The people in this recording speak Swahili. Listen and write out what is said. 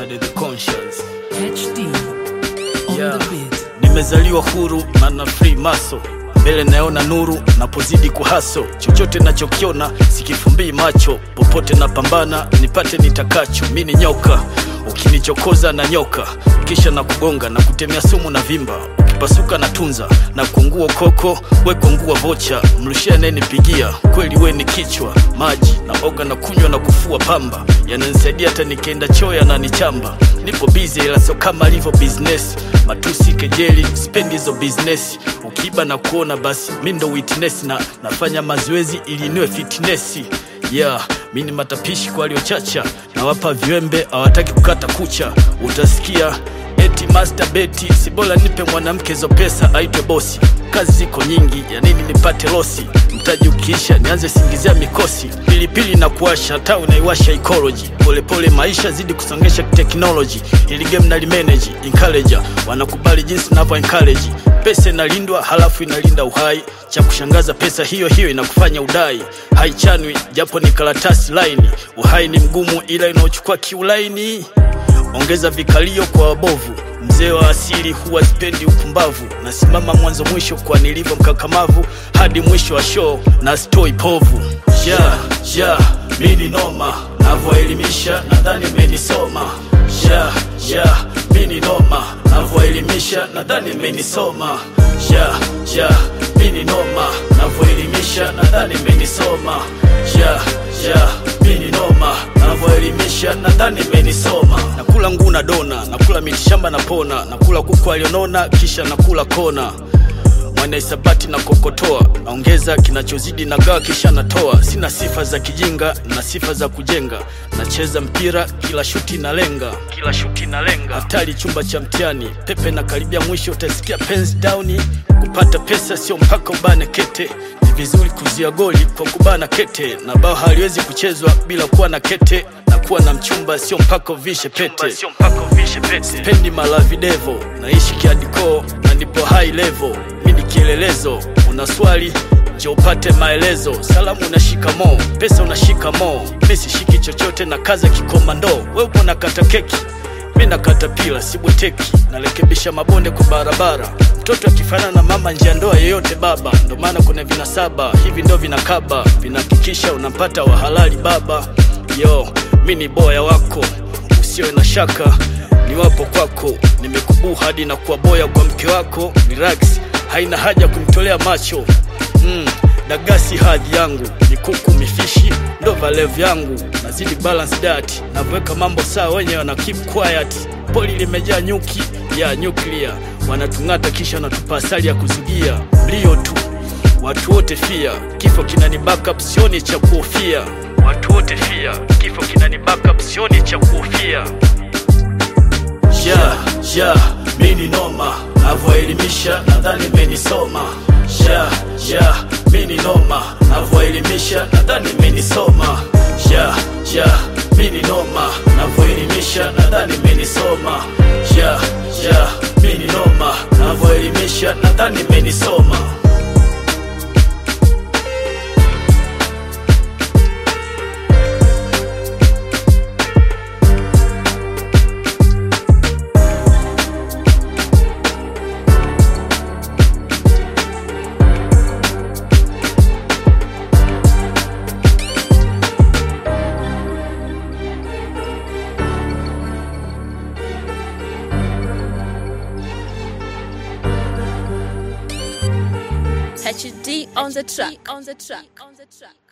Body the conscience HD on Yeah. the beat. nimezaliwa huru na na free maso mbele naona nuru napozidi kuhaso chochote nachokiona sikifumbii macho popote napambana nipate nitakacho mi ni nyoka ukinichokoza na nyoka kisha na kugonga na kutemea sumu na vimba ukipasuka na tunza na kuungua koko we kuungua vocha mrushia anayenipigia kweli we ni kichwa maji na oga na kunywa na kufua pamba yananisaidia hata nikienda choo yananichamba nipo bize ila sio kama alivyo business matusi kejeli spendi hizo business ukiiba na kuona basi mi ndo witness na nafanya mazoezi ili niwe fitness yeah mi ni matapishi kwa waliochacha nawapa viwembe hawataki kukata kucha utasikia eti master beti si bora nipe mwanamke zo pesa aitwe bosi kazi ziko nyingi ya nini nipate losi mtaji ukiisha nianze singizia mikosi pilipili na kuwasha hata unaiwasha ecology polepole maisha zidi kusongesha teknoloji ili game na limeneji encourager wanakubali jinsi navyo encourage pesa inalindwa halafu inalinda uhai cha kushangaza pesa hiyo hiyo inakufanya udai haichanwi japo ni karatasi laini uhai ni mgumu ila inaochukua kiulaini ongeza vikalio kwa wabovu mzee wa asili huwa sipendi upumbavu nasimama mwanzo mwisho kwa nilivyo mkakamavu hadi mwisho wa show na stoi povu ja ja mini noma navyoelimisha nadhani menisoma ja ja mini noma navyoelimisha nadhani menisoma ja ja mini noma navyoelimisha nadhani menisoma ja ja mini noma navyoelimisha nadhani menisoma nakula nguu na dona nakula mitishamba na pona nakula kuku alionona kisha nakula kona mwana isabati na kokotoa naongeza kinachozidi na gawa kisha natoa sina sifa za kijinga na sifa za kujenga nacheza mpira kila shuti na lenga kila shuti na lenga hatari chumba cha mtihani pepe na karibia mwisho utasikia pens downi kupata pesa sio mpaka ubane kete ni vizuri kuzia goli kwa kubana kete na bao haliwezi kuchezwa bila kuwa na kete na kuwa na mchumba sio mpaka uvishe pete spendi malavidevo naishi kiadiko na nipo high level mi ni kielelezo una swali je upate maelezo salamu unashika mo pesa unashika mo mi sishiki chochote na kaza kikomando we upo nakata keki mi nakata pila sibweteki narekebisha mabonde kwa barabara mtoto akifanana na mama njia ndoa yeyote baba ndo maana kuna vinasaba hivi ndo vinakaba vinahakikisha unampata wahalali baba yo mi ni boya wako usiwe na shaka ni wapo kwako nimekubuu hadi na kuwa boya kwa mke wako relax haina haja kumtolea macho mm, dagasi hadhi yangu mikuku mifishi ndo valevu yangu nazidi balance diet navyoweka mambo sawa wenye wana keep quiet poli limejaa nyuki ya nyuklia wanatung'ata kisha wanatupa asali ya kuzugia mlio tu watu wote fia kifo kinani backup sioni cha kuhofia watu wote fia kifo kinani backup sioni cha kuhofia ja ja mini noma navyoelimisha nadhani menisoma ja ja mini noma navyoelimisha nadhani menisoma ja ja mini noma navyoelimisha nadhani menisoma ja ja mini noma navyoelimisha nadhani menisoma HD on the track. On the track. On the track.